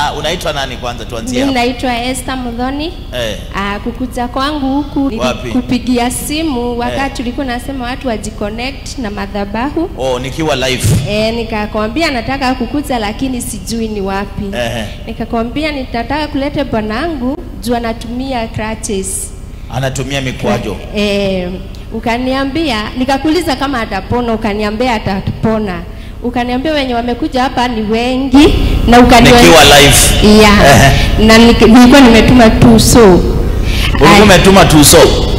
Ah, unaitwa nani kwanza tuanzie Mimi hapo. naitwa Esther Mudhoni. Eh. Ah, kukuja kwangu huku ni Wapi? kupigia simu wakati ulikuwa nasema watu wajiconnect na madhabahu. Oh, nikiwa live. E, nikakwambia nataka kukuja lakini sijui ni wapi. Ehe. Nikakwambia nitataka kuleta bwanangu juu anatumia crutches. Anatumia mikwajo. E, ukaniambia nikakuuliza kama atapona, ukaniambia atapona. Ukaniambia wenye wamekuja hapa ni wengi na ukaniwa... Nikiwa live. yeah. Ehe. na nik- nilikuwa nimetuma tu so Ulikuwa umetuma tuso.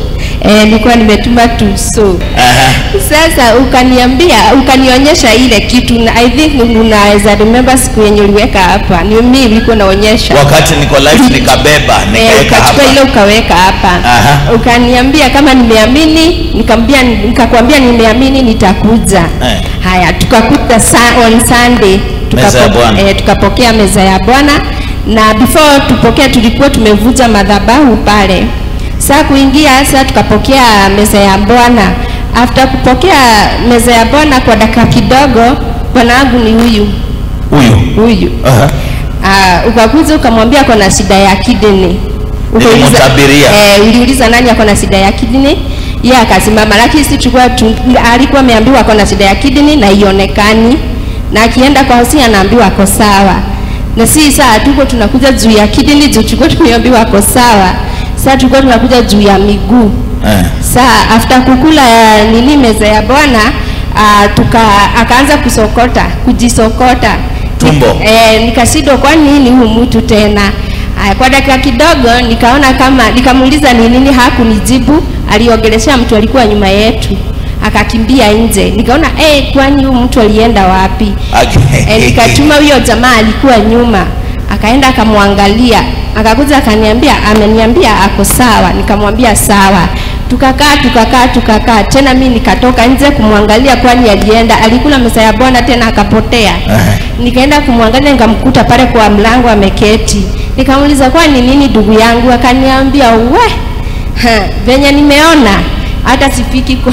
Eh, nilikuwa nimetuma tu so Aha. sasa ukaniambia ukanionyesha ile kitu na I think unaweza remember siku yenye uliweka hapa ni mimi ulikuwa naonyesha Wakati niko live nikabeba, Eh, nikaweka ukachukua ile hapa. ukaweka hapa Aha. ukaniambia kama nimeamini nikamwambia nikakwambia nimeamini nitakuja Eh. haya tukakuta sa, on Sunday Meza ya Bwana. eh, tukapokea meza ya Bwana na before tupokea tulikuwa tumevuja madhabahu pale saa kuingia sasa tukapokea meza ya Bwana after kupokea meza ya Bwana kwa dakika kidogo bwana wangu ni huyu Huyu. huyu Aha. Ah, ukakuja ukamwambia ako na shida ya kidney. Ukauliza- Nilimtabiria. Eh, uliuliza nani ako na shida ya kidney? Yeye akasimama, lakini si tulikuwa tu, alikuwa ameambiwa ako na shida ya kidney na ionekani, na akienda kwa hosi anaambiwa ako sawa, na si saa tuko tunakuja juu ya kidney, juu tulikuwa tumeambiwa ako sawa. Sasa tulikuwa tunakuja juu ya miguu Eh. saa after kukula uh, nini meza ya bwana uh, tuka akaanza kusokota kujisokota Tumbo. eh, nikashindwa kwa nini huyu mtu tena Aya, kwa dakika kidogo nikaona kama nikamuuliza ni nini hakunijibu aliongelesha mtu alikuwa nyuma yetu akakimbia nje nikaona eh, kwani huyu mtu alienda wapi Okay. e, nikatuma huyo jamaa alikuwa nyuma akaenda akamwangalia akakuja akaniambia ameniambia ako sawa nikamwambia sawa tukakaa tukakaa tukakaa tena mi nikatoka nje kumwangalia kwani alienda alikula meza ya bwana tena akapotea nikaenda kumwangalia nikamkuta pale kwa mlango ameketi nikamuuliza kwani nini ndugu yangu akaniambia we ha, venye nimeona hata sifiki kwa,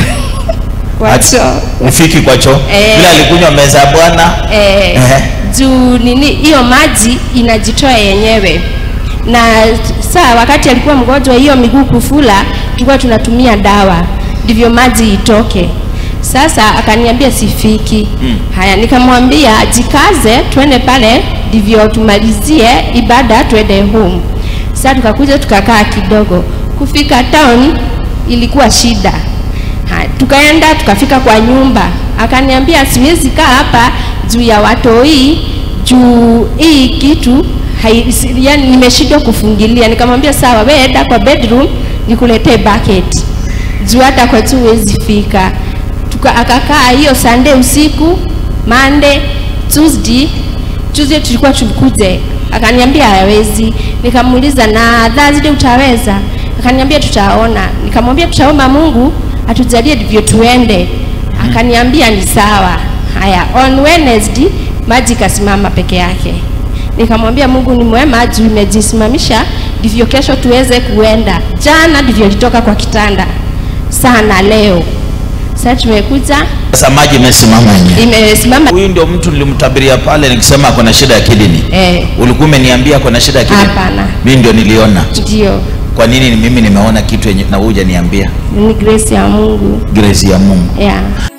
kwa Ati- choo Ufiki kwa choo. Eh. Bila alikunywa meza ya Bwana. eh, Ehe. juu nini hiyo maji inajitoa yenyewe na saa wakati alikuwa mgonjwa hiyo miguu kufula tulikuwa tunatumia dawa ndivyo maji itoke sasa akaniambia sifiki Mm. haya nikamwambia jikaze twende pale ndivyo tumalizie ibada twende home sasa tukakuja tukakaa kidogo kufika town ilikuwa shida Ha, tukaenda tukafika kwa nyumba, akaniambia siwezi kaa hapa juu ya watoi, juu hii kitu hai, si- yani nimeshindwa kufungilia. Nikamwambia sawa, wewe enda kwa bedroom nikuletee bucket, juu hata kwa tu huwezi fika. Tuka, akakaa hiyo Sunday usiku, Monday, Tuesday, Tuesday tulikuwa tukuje, akaniambia hawezi. Nikamuuliza na Thursday utaweza? Akaniambia tutaona. Nikamwambia tutaomba Mungu atujalie ndivyo tuende. Akaniambia ni sawa. Haya, on Wednesday maji ikasimama peke yake. Nikamwambia Mungu ni mwema, juu imejisimamisha ndivyo kesho tuweze kuenda. Jana ndivyo litoka kwa kitanda sana leo. Sasa tumekuja Sasa maji imesimama yenyewe. imesimama Huyu ndio mtu nilimtabiria pale nikisema ako na shida ya kidney. eh, Ulikuwa umeniambia ako na shida ya kidney? Hapana. Mimi ndio niliona. ndio Kwa nini mimi nimeona kitu yenye na huja niambia? ni grace ya Mungu Grace ya Mungu. yeah.